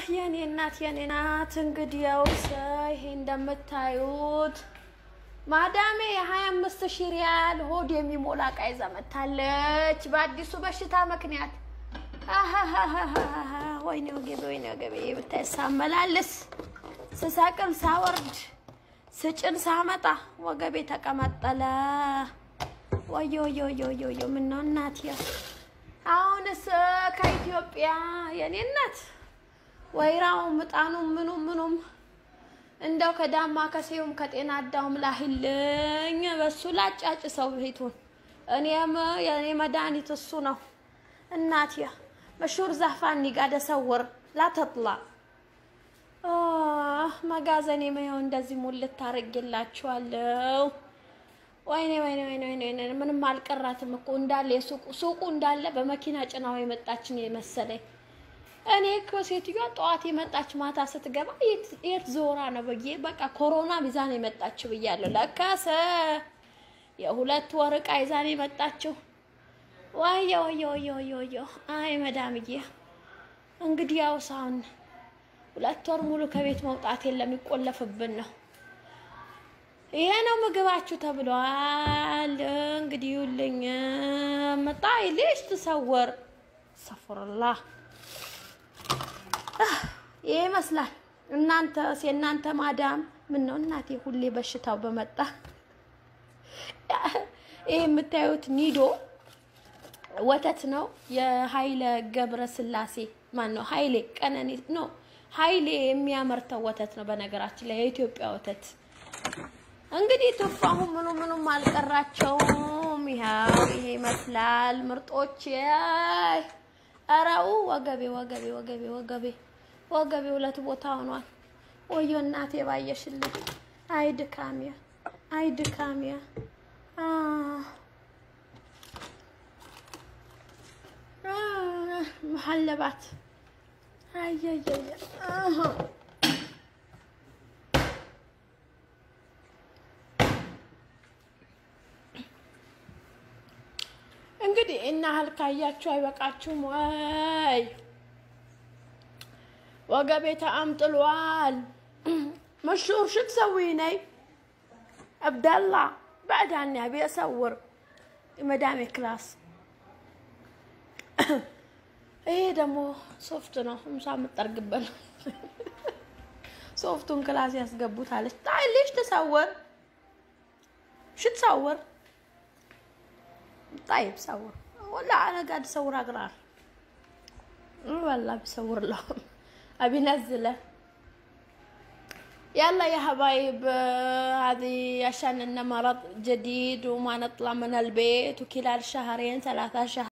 የኔ እናት የኔ ናት። እንግዲያውስ ይሄ እንደምታዩት ማዳሜ የሀያ አምስት ሺህ ሪያል ሆድ የሚሞላ ዕቃ ይዛ መታለች በአዲሱ በሽታ ምክንያት። አሃሃሃሃ ወይኔ ወገቤ ወይኔ ወገቤ ብታይ ሳመላልስ ስሰቅል ሳወርድ ስጭን ሳመጣ ወገቤ ተቀመጠለ። ወዮ ወዮ ወዮ ወዮ ወዮ ምነው እናት አሁንስ ከኢትዮጵያ የኔ እናት ወይራው ምጣኑ ምኑ ምኑም እንደው ከዳማ ከሴውም ከጤና አዳውም ላሂልኝ በሱ ላጫጭ ሰው ቤቱን እኔም የኔ መድኃኒት እሱ ነው እናት መሹር ዛፋኒ ጋር ደሰውር ላተጥላ መጋዘኔ መየው እንደዚህ ሙልት ታረግላችኋለሁ። ወይኔ ወይኔ ወይኔ ወይኔ ምንም አልቀራትም እኮ እንዳለ የሱቁ ሱቁ እንዳለ በመኪና ጭናው የመጣችን የመሰለኝ። እኔ እኮ ሴትዮዋ ጠዋት የመጣች ማታ ስትገባ የት ዞራ ነው ብዬ በቃ ኮሮና ይዛ ነው የመጣችው ብያለሁ። ለካሰ የሁለት ወር ዕቃ ይዛ ነው የመጣችው። ወየ ወየ ወየ ወየ ወየ አይ መዳምዬ እንግዲህ ያው ሳሁን ሁለት ወር ሙሉ ከቤት መውጣት የለም ይቆለፍብን ነው። ይሄ ነው ምግባችሁ ተብሏል። እንግዲህ ይውልኝ መጣ ልጅ ትሰወር ሰፈርላ ይሄ ይመስላል። እናንተስ የእናንተ ማዳም ምን ነው እናቴ ሁሌ በሽታው በመጣ ይሄ የምታዩት ኒዶ ወተት ነው። የኃይለ ገብረ ስላሴ ማን ነው? ኃይሌ ቀነኒ ነው። ኃይሌ የሚያመርተው ወተት ነው። በነገራችን ላይ የኢትዮጵያ ወተት እንግዲህ ቱፋሁ ምኑ ምኑም አልቀራቸውም። ይኸው ይሄ ይመስላል ምርጦች። አራው ወገቤ ወገቤ ወገቤ ወገቤ ወገቤ ሁለት ቦታ ሆኗል። ወዮ እናቴ ባየሽልኝ። አይ ድካሚያ፣ አይ ድካሚያ። መሀለባት አየየየ እንግዲህ እና ያህል ካያችሁ አይበቃችሁም ወይ? ወገቤ ተአምጥሏል። መሹር ሽ ትሰዊ ነይ አብዳላ بعدها ابي اصور መዳሜ ክላስ ይሄ ደግሞ ሶፍት ነው። ምሳ የምጠርግበት ሶፍቱን ክላስ ያስገቡታለች። ታይ ليش تصور شو تصور طيب صور ولا انا قاعد اصور اقرار والله بصور لهم ابي نزله يلا يا حبايب هذه عشان انه مرض جديد وما نطلع من البيت وكلال شهرين ثلاثة شهر